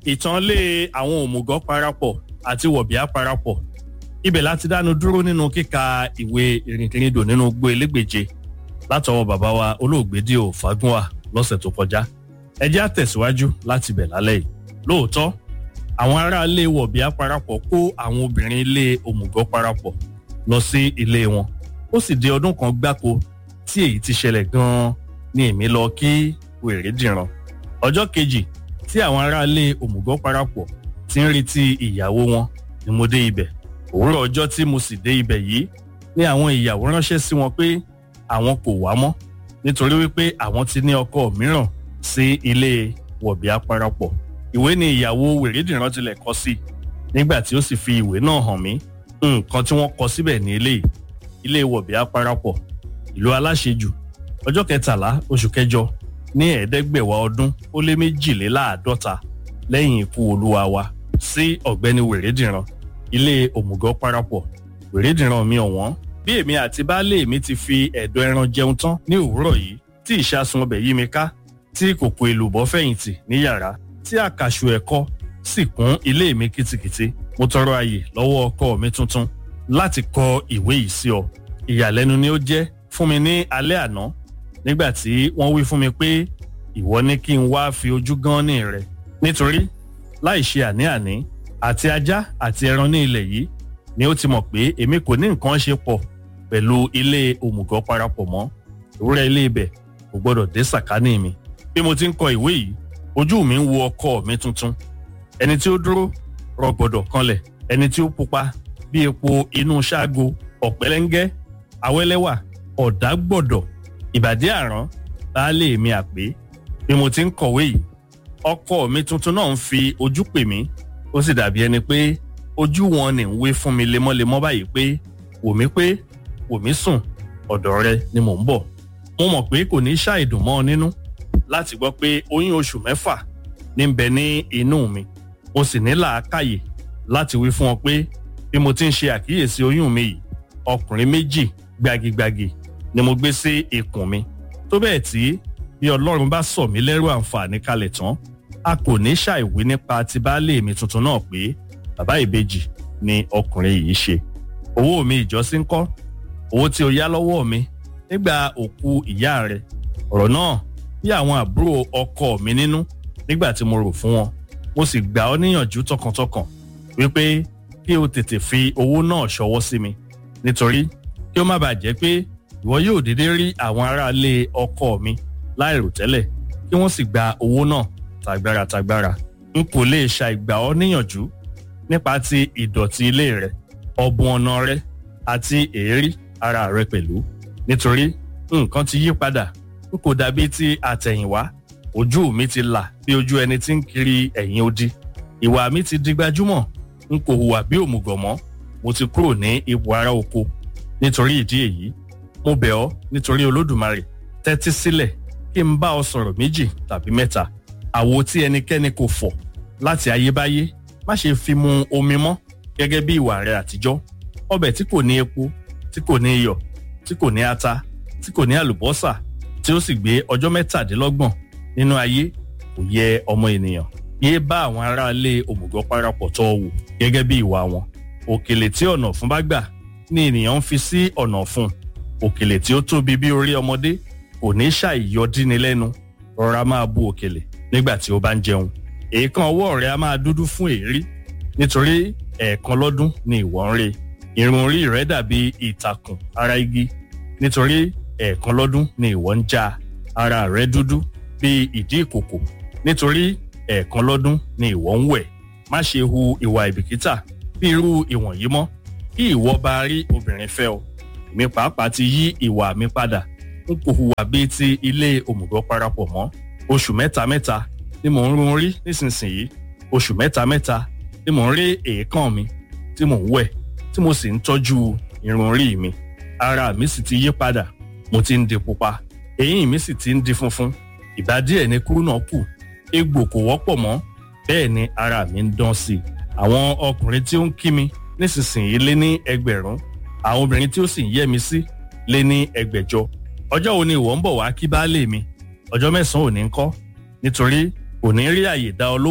ìtàn lé àwọn òmùgọ̀ parapọ̀ àti wọ̀bìà parapọ̀ ibẹ̀ láti dánu dúró nínú kíka ìwé ìrìnkìrìndò nínú gbó elégbèje látọwọ́ bàbá wa olóògbé Díò Fágúnwà lọ́sẹ̀ tó kọjá ẹ jẹ́ á tẹ̀síwájú láti bẹ̀ lálẹ́ yìí lóòótọ́ àwọn aráalé wọ̀bìà parapọ̀ kó àwọn obìnrin ilé òmùgọ̀ parapọ̀ lọ sí ilé wọn ó sì di ọdún kan gbáko tí èyí ti ṣẹlẹ̀ gan-an ni èmi lọ kí wèrè dìran ọjọ́ kejì tí àwọn aráalé òmùgọ̀ parapọ̀ ti ń retí ìyàwó wọn ni mo dé ibẹ̀ òwúrọ̀ ọjọ́ tí mo sì dé ibẹ̀ yìí ni àwọn ìyàwó ránṣẹ́ sí wọn pé àwọn kò wá mọ́ nítorí wípé àwọn ti ní ọkọ mìíràn sí ilé wọ̀bìà parapọ̀ ìwé ni ìyàwó wèrèdìran tilẹ̀ kọ sí nígbà tí ó sì fi ìwé náà hàn mí nǹkan tí wọ́n kọ síbẹ̀ ní eléyìí ilé wọ̀bìà parapọ̀ ìlú aláṣejù ọjọ́ kẹtàlá oṣù kẹjọ ní ẹ̀ẹ́dẹ́gbẹ̀wá ọdún ó lé méjìléláàádọ́ta lẹ́yìn ikú olúwa wa sí ọ̀gbẹ́ni wèrèdìran ilé òmùgọ̀ parapọ̀ wèrèdìran mi ọ̀wọ́n bí èmi àti baálé mi ti fi ẹ̀dọ̀ ẹran jẹun tán ní òwúrọ̀ yìí tí ìṣàsùn ọbẹ̀ yí mi ká tí kòkò èlùbọ́ fẹ̀yìntì ní yàrá tí àkàṣù ẹ̀kọ́ sì kún ilé mi kìtìkìtì mo tọrọ àyè lọ́wọ́ ọkọ mi tuntun láti kọ ìwé yìí sí ọ ìyàlẹ́nu ni ó jẹ́ fún mi ní alẹ́ àná nígbà tí wọ́n wí fún mi pé ìwọ ní kí n wá fi ojú gan ní rẹ nítorí láì ṣe àní-àní àti ajá àti ẹran ní ilẹ̀ yìí ni ó ti mọ̀ pé èmi kò ní nǹkan ṣe pọ̀ pẹ̀lú ilé òmùgọ̀ parapọ̀ mọ́ ìwúrẹ́ ilé ibẹ̀ kò gbọ́dọ̀ dé sàkání mi bí mo ti ń kọ ìwé yìí ojú mi ń wo ọkọ mi tuntun ẹni tí ó dúró rọgbọdọ̀ kanlẹ̀ ẹni tí ó pupa bí epo inú ṣáàgó ọ̀pẹ́lẹ́ngẹ́ awẹ́lẹ́wà ọ̀dàgbọ̀dọ̀ ìbàdí àrán baálé mi àpé bí mo ti ń kọ̀wé yìí ọkọ mi tuntun náà ń fi ojú pè mí ó sì dàbí ẹni pé ojú wọn ni ń wé fún mi lemọ́lemọ́ báyìí pé wò mí pé wò mí sùn ọ̀dọ̀ rẹ ni mò ń bọ̀ mo mọ̀ pé kò ní ṣàìdùn mọ́ ọ nínú láti gbọ́ pé oyún oṣù mẹ́fà ní ń bẹ ní inú mi mo sì ní làákàyè láti wí fún ọ pé bí mo ti ń ṣe àkíyèsí oyún mi yìí ọkùnrin méjì gbagigbagi ni mo gbé sí ikùn mi tó bẹ́ẹ̀ tí bí ọlọ́run bá sọ mí lẹ́rù àǹfààní kalẹ̀ tán a kò ní ṣàìwí nípa ti baálé mi tuntun náà pé bàbá ìbejì ni ọkùnrin yìí ṣe owó mi ìjọsí ń kọ́ owó tí o yá lọ́wọ́ mi nígbà òkú ìyá rẹ ọ̀rọ̀ náà bí àwọn àbúrò ọkọ mi nínú nígbà tí mo rò fún wọn mo sì gbà ọ́ níyànjú tọkàntọkàn wípé kí o tètè fi owó náà ṣọwọ́ sí mi nítorí kí ó má bàa jẹ́ pé ìwọ yóò dédé rí àwọn aráalé ọkọ mi láìròtẹ́lẹ̀ kí wọ́n sì gba owó náà tàgbára tàgbára n kò lè ṣàìgbà ọ́ níyànjú nípa ti ìdọ̀tí ilé rẹ ọ̀bùn ọ̀nà rẹ àti èérí ara rẹ pẹ̀lú nítorí nǹkan ti yí padà n kò dàbí ti àtẹ̀yìnwá ojú mi ti là bí ojú ẹni tí ń kiri ẹ̀yìn odi ìwà mi ti di gbajúmọ̀ n kò hùwà bí òmùgọ̀ mọ́ mo ti kúrò ní ipò ará oko nítorí ìdí èyí mo bẹ̀ ọ́ nítorí olódùmarè tẹ́tí sílẹ̀ kí n bá ọ sọ̀rọ̀ méjì tàbí mẹ́ta àwo tí ẹnikẹ́ni kò fọ̀ láti ayébáyé má ṣe fi mu omi mọ́ gẹ́gẹ́ bí ìwà rẹ àtijọ́ ọbẹ̀ tí kò ní epo tí kò ní iyọ̀ tí kò ní ata tí kò ní àlùbọ́sà tí ó sì gbé ọjọ́ mẹ́tàdínlọ́gbọ̀n nínú ayé kò yẹ ọmọ ènìyàn yéé bá àwọn aráalé òmùgọ̀ parapọ̀ tọ́ wò gẹ́gẹ́ bí ìwà wọn òkèlè tí ọ̀nà ọ̀fun bá gbà ni ènìyàn ń fi sí ọ̀nà ọ̀fun òkèlè tí ó tóbi bí orí ọmọdé kò ní ṣàìyọdíni lẹ́nu rọra máa bu òkèlè nígbà tí ó bá ń jẹun èèkàn ọwọ́ rẹ̀ á máa dúdú fún èérí nítorí ẹ̀ẹ̀kan lọ́dún ni ìwọ ń re irun orí rẹ̀ dàbí ìtàkùn ara igi nítorí ẹ̀ẹ̀kan lọ́dún ni ìwọ ń já ara rẹ̀ dúdú bí ìdí ìkòkò nítorí ẹ̀ẹ̀kan lọ́dún ni ìwọ ń wẹ̀ má ṣe hu ìwà ìbìkítà bí irú ìwọ̀nyí mọ́ kí ìwọ bá rí obìnrin fẹ́ ọ èmi pàápàá ti yí ìwà mi padà n kò hùwà bíi ti ilé òmùgọ̀ parapọ̀ mọ́ oṣù mẹ́ta mẹ́ta ni mò ń run orí nísinsìnyí oṣù mẹ́ta mẹ́ta ni mò ń rí èékán mi tí mò ń wẹ̀ tí mo sì ń tọ́jú irun orí mi ara mi sì ti yí padà mo ti ń di pupa eyín mi sì ti ń di funfun ìbá díẹ̀ ni kúrú náà kù egbò kò wọ́pọ̀ mọ́ bẹ́ẹ̀ ni ara mi ń dán sí i àwọn ọkùnrin tí ó ń kí mi nísinsìnyí lé ní ẹgbẹ̀rún àwọn obìnrin tí ó sì ń yẹ́ mi sí lé ní ẹgbẹ̀jọ ọjọ́ wo ni ìwọ ń bọ̀ wá kí baálé mi ọjọ́ mẹ́sàn-án ò ní kọ́ nítorí kò ní rí àyè dá ọ lóhùn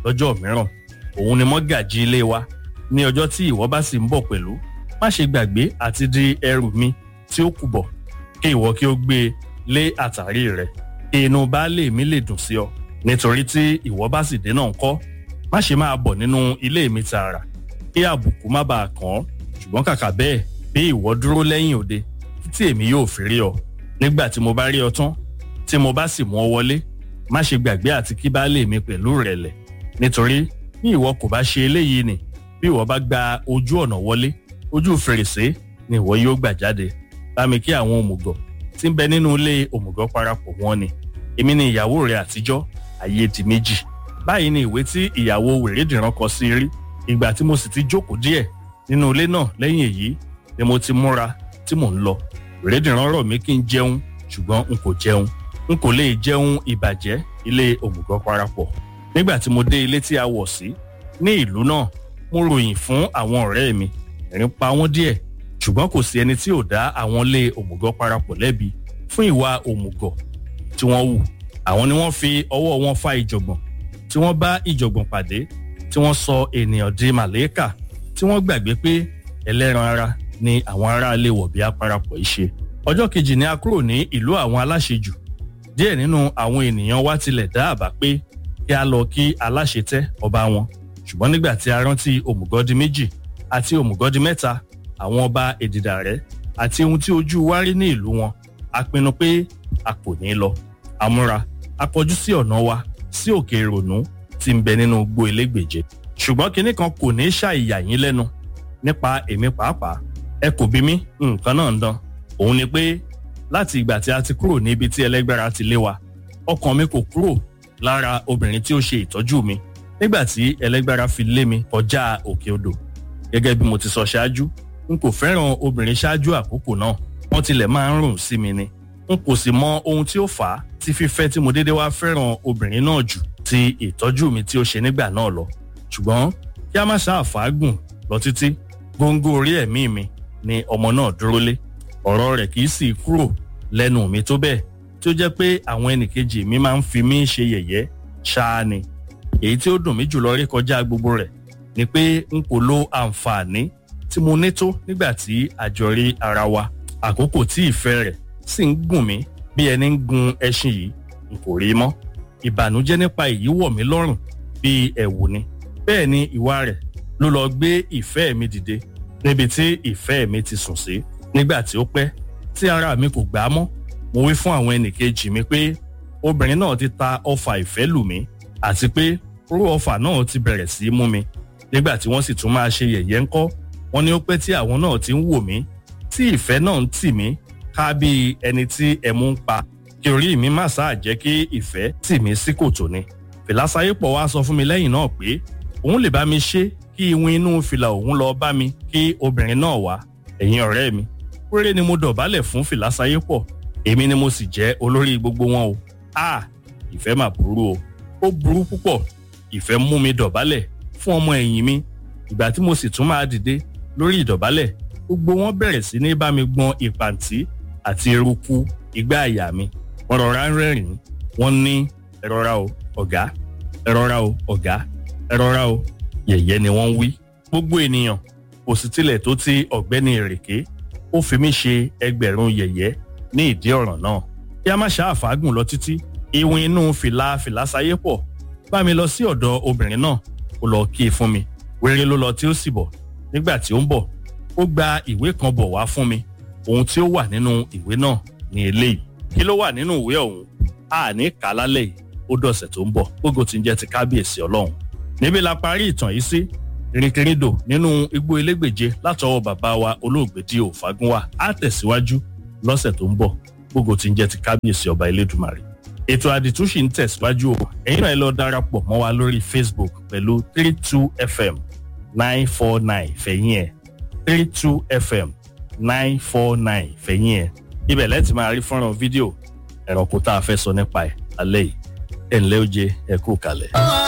lọ́jọ́ mìíràn òun ni mọ́gàjí ilé wa ní ọjọ́ tí ìwọ bá sì ń bọ̀ pẹ̀lú má ṣe gbàgbé àti di ẹrù mi tí ó kù bọ̀ kí ìwọ kí ó gbé e lé àtàrí rẹ kí inú baálé mi lè dùn sí ọ nítorí tí ìwọ bá sì dé náà ńkọ́ má ṣe máa bọ̀ nínú ilé mi tààrà kí àbùkù má bàa kàn ọ́ ṣùgbọ́n kàkà bẹ́ẹ̀ bí ìwọ dúró lẹ́yìn òde títí èmi yóò fi rí ọ nígbà tí mo bá rí ọ tán tí mo bá sì mú ọ wọlé má ṣe gbàgbé àti kí baálé mi pẹ̀lú rẹ̀lẹ̀ nítorí bí ìwọ kò bá ṣe eléyìí ni bí ìwọ bá gba ojú ọ̀nà wọlé ojú fèrèsé ni ìwọ yóò gbà jáde bá mi kí àwọn òmùgọ̀ tí ń bẹ nínú ilé òmùgọ̀ parapọ̀ wọn ni èmi ni ìyàwó rẹ àtijọ́ ayé di méjì báyìí ni ìwé tí ìyàwó wèrèdìran kọ sí rí ìgbà tí mo sì ti jókòó díẹ̀ nínú ilé náà lẹ́yìn èyí ni mo ti múra tí mò ń lọ wèrèdìran rọ̀ mí kí n jẹun ṣùgbọ́n n kò jẹun n kò lè jẹun ìbàjẹ́ ilé òmùgọ̀ parapọ̀ nígbà tí mo dé ilé tí a wọ̀ sí ní ìlú náà mo ròyìn fún àwọn ọ̀rẹ́ mi ẹ̀rín pa wọ́n díẹ̀ ṣùgbọ́n kò sí ẹni tí ò dá àwọn ilé òmùgọ̀ parapọ̀ lẹ́bi fún ìwà òmùgọ̀ tí wọ́n hù àwọn ni wọ́n fi ọwọ́ wọn fa ìjọ̀gbọ̀n tí wọ́n bá ìjọ̀gbọ̀n pàdé tí wọ́n sọ ènìyàn di màlẹ́kà tí wọ́n gbàgbé pé ẹlẹ́ran ara ni àwọn aráalé wọ̀bí parapọ̀ yìí ṣe ọjọ́ kejì ni a kúrò ní ìlú àwọn aláṣejù díẹ̀ nínú àwọn ènìyàn wa tilẹ̀ dá àbá pé kí a lọ kí aláṣetẹ́ ọba wọn ṣùgbọ́n nígbà tí a rántí òmùgọ́dí méjì àti òmùgọ́dí mẹ́ta àwọn ọba èdìdà rẹ̀ àti ohun tí ojú wa rí ní ìlú wọn a pinnu pé a kò ní lọ àmúra a kọjú sí ọ̀nà wa sí òkè ìrònú tí ń bẹ nínú igbó elégbèje ṣùgbọ́n kinní kan kò ní ṣàìyà yín lẹ́nu nípa èmi pàápàá ẹ kò bí mi nǹkan náà ń dán òun ni pé láti ìgbà tí a ti kúrò níbi tí ẹlẹ́gbẹ́ra ti lé wa ọkàn mi kò kúrò lára obìnrin tí ó ṣe ìtọ́jú mi nígbà tí ẹlẹ́gbẹ́ra fi lé mi kọjá òkè odò gẹ́gẹ́ bí mo ti sọ ṣáájú n kò fẹ́ràn obìnrin ṣáájú àkókò náà wọ́n tilẹ̀ máa ń rùn sí mi ni n kò sì mọ ohun tí ó fà á tí fífẹ́ tí mo dédé wá fẹ́ràn obìnrin náà jù ti ìtọ́jú mi tí ó ṣe nígbà náà lọ ṣùgbọ́n kí a má ṣáà fàágùn lọ títí góńgó orí ẹ̀mí mi ni ọmọ náà dúró lé ọ̀rọ̀ rẹ̀ kì í sì kúrò lẹ́nu mi tó bẹ́ẹ̀ tí ó jẹ́ pé àwọn ẹnìkejì mi máa ń fi mí ṣe yẹ̀yẹ́ ṣáá ni èyí tí ó dùn mí jùlọ rí kọjá gbogbo rẹ̀ ni pé n kò lo àǹfààní tí mo ní tó nígbà tí àjọ rí ara wa àkókò tí ìfẹ́ rẹ̀ sì ń gùn mí bí ẹni ń gun ẹṣin yìí n kò rí mọ́ ìbànújẹ́ nípa èyí wọ̀ mí lọ́rùn bíi ẹ̀wù ni bẹ́ẹ̀ ni ìwà rẹ̀ ló lọ gbé ìfẹ́ mi dìde níbi tí ìfẹ́ mi ti sùn sí nígbà tí ó pẹ́ tí ara mi kò gbà á mọ́ mo wí fún àwọn ẹnìkejì mi pé obìnrin náà ti ta ọfà ìfẹ́ lù mí àti pé orú ọfà náà ti bẹ̀rẹ̀ sí í mú mi nígbà tí wọ́n sì tún máa ṣe yẹ̀yẹ́ ńkọ́ wọ́n ní ó pẹ́ tí àwọn náà ti ń wò mí tí ìfẹ́ náà ń tì mí ká bí ẹni tí ẹmu ń pa kí orí mi má sáà jẹ́ kí ìfẹ́ tì mí sí kòtò ni fìlàsáyépọ̀ wá sọ fún mi lẹ́yìn náà pé òun lè bá mi ṣe kí iwin inú fìlà òun lọ bá mi kí obìnrin náà wá ẹ̀yin ọ̀rẹ́ mi péré ni mo dọ̀bálẹ̀ fún fìlàsáyépọ̀ èmi ni mo sì jẹ́ olórí gbogbo wọn o a ìfẹ́ mà burú o ó burú púpọ̀ ìfẹ́ mú mi dọ̀bálẹ̀ fún ọmọ ẹ̀yìn mi ìgbà tí mo sì tún máa dìde lórí ìdọ̀bálẹ̀ gbogbo wọn bẹ̀rẹ̀ sí ní bá mi gbọn ìpàǹtí àti eruku igbá àyà mi wọ́n rọra ń rẹ́rìn-ín wọ́n ní ẹ rọra o ọ̀gá ẹ rọra o ọ̀gá ẹ rọra o yẹ̀yẹ́ ni wọ́n ń wí. gbogbo ènìyàn kò sì tilẹ̀ tó ti ọ̀gbẹ́ni èrèké ó fi mí ṣe ẹgbẹ̀rún yẹ̀yẹ́ ní ìdí ọ̀ràn náà. kí a má ṣàfàgùn lọ títí ìwìn inú fìlà fìlà sáyé pọ̀ bá mi lọ sí ọ̀dọ̀ obìnrin náà ó lọ kí i fún mi wéré ló lọ tí ó sì bọ̀ nígbà tí ó ń bọ̀ ó gba ìwé kan bọ̀ wá fún mi ohun tí ó wà nínú ìwé náà ní eléyìí kí ló wà nínú ìwé ọ̀hún a ní kà á lálẹ́ yìí ó dọ̀sẹ̀ tó ń bọ̀ gbogbo tí ń jẹ́ ti kábíyèsí ọlọ́run níbi la parí ìtàn yìí sí rìnkìrìndò nínú igbó elégbèje látọwọ́ bàbá wa olóògbé Dio Fágúnwà á tẹ̀síwájú lọ́sẹ̀ tó ń bọ̀ gbogbo tí ń jẹ́ ti kábíyèsí ọba elédùmarè ètò àdìtú sì ń tẹ̀síwájú o ẹ̀yin náà ẹ lọ darapọ̀ mọ́ wa lórí Facebook pẹ̀lú three two fm nine four nine fẹ̀yìn ẹ̀ three two fm nine four nine fẹ̀yìn ẹ̀ ibẹ̀ lẹ́tì máa rí fọ́nrán fídíò ẹ̀rọ kó tá a fẹ́ sọ nípa ẹ̀ alẹ́ yìí ẹ̀ ǹlẹ́ ó jẹ́ ẹ kú kalẹ̀.